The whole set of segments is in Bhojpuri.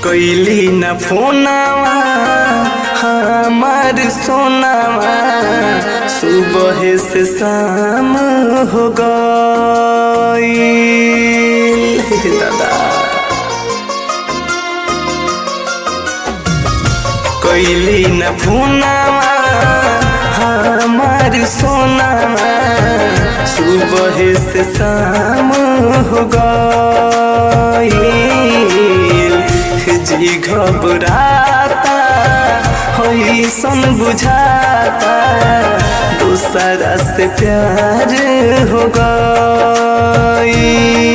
कैली न फोनावा हमार सोनावा सुबह से शाम हो गई दादा कैली न फोनावा हमार सोनावा सुबह से शाम हो गई जी घबराता सन बुझाता दूसरा से प्यार हो गई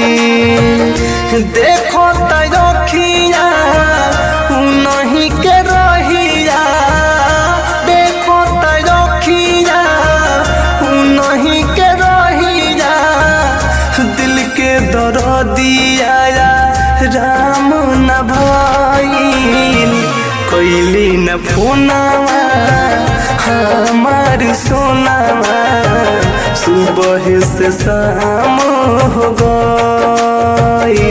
देखो तखिया नहीं के रहिया देखो तखिया नहीं के रहिया दिल के दर दिया राम न भइल कैली न फोनावा हमार सोनावा सुबह से शाम हो गई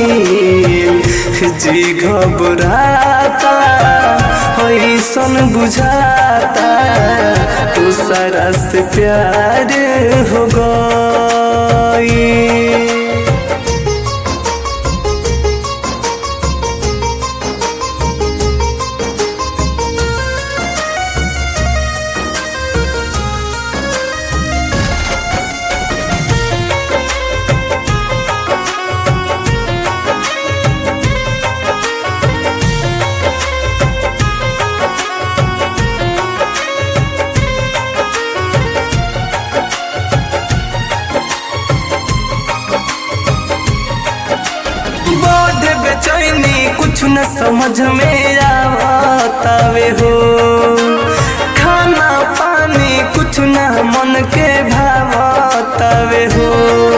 जी घबराता ऐसन बुझाता दूसरा से प्यार हो गई बड़ बेचैनी कुछ न समझ में आवतावे हो खाना पानी कुछ न मन के भावतावे हो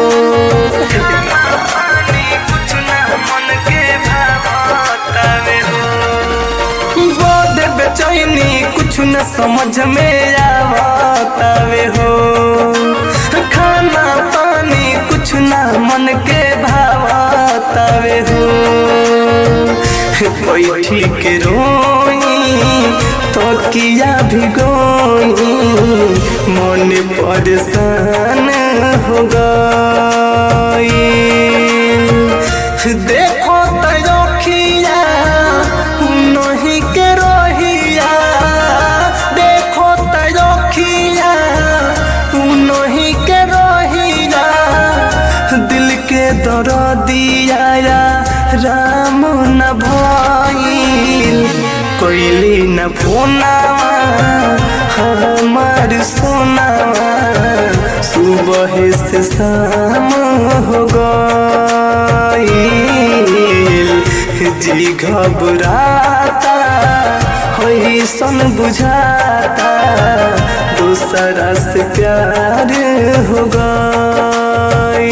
कुछ न मन के भावतावे हो बड़ बेचैनी कुछ न समझ में आवतावे हो खाना पानी कुछ न मन के भावतावे हो बैठी के रोई तो किया भी गोई मन परेशान हो गई देखो तखिया नहीं के रहिया देखो तखिया नहीं के रहिया दिल के दर दिया राम न भइल कैली न फोनावा हमार सोनावा सुबह से शाम हो गई जी घबराता सन बुझाता दूसरा से प्यार हो गई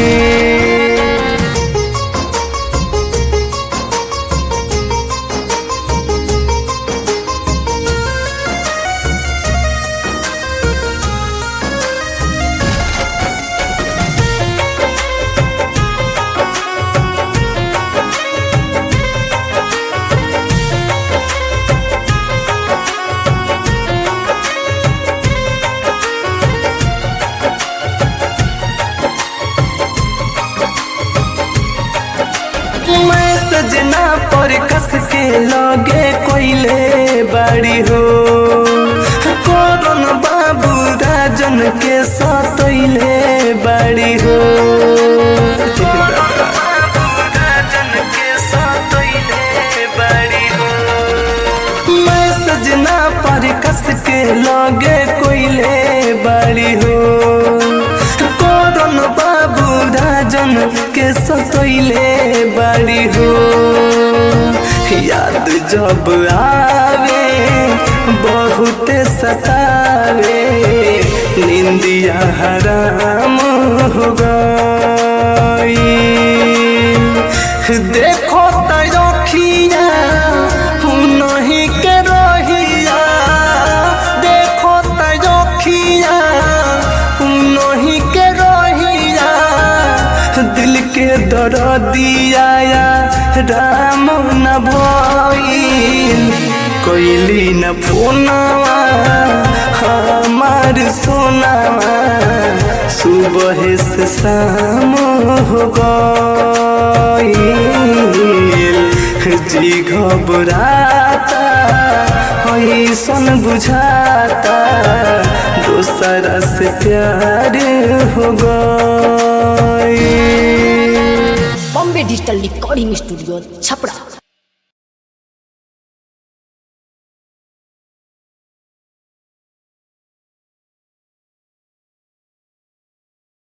मैं सजना पर कस के लगे कोइले बाड़ी हो कौन बाबू राजन के सतैले बाड़ी हो मैं सजना पर कस के लगे कोइले बाड़ी हो कौन बाबू राजन के सतैले बाड़ी हो याद जब आवे बहुत सतावे निंदिया हराम हो गई देखो तखिया नहीं के रहिया देखो तखिया नहीं के रहिया दिल के दर दिया रतिया राम न भइल कैली न फोनवा हमार सोनावा सुबह से शाम हो गइल जी घबराता ऐसन बुझाता दूसरा से प्यार हो गई Bombay digital recording studio Chhapra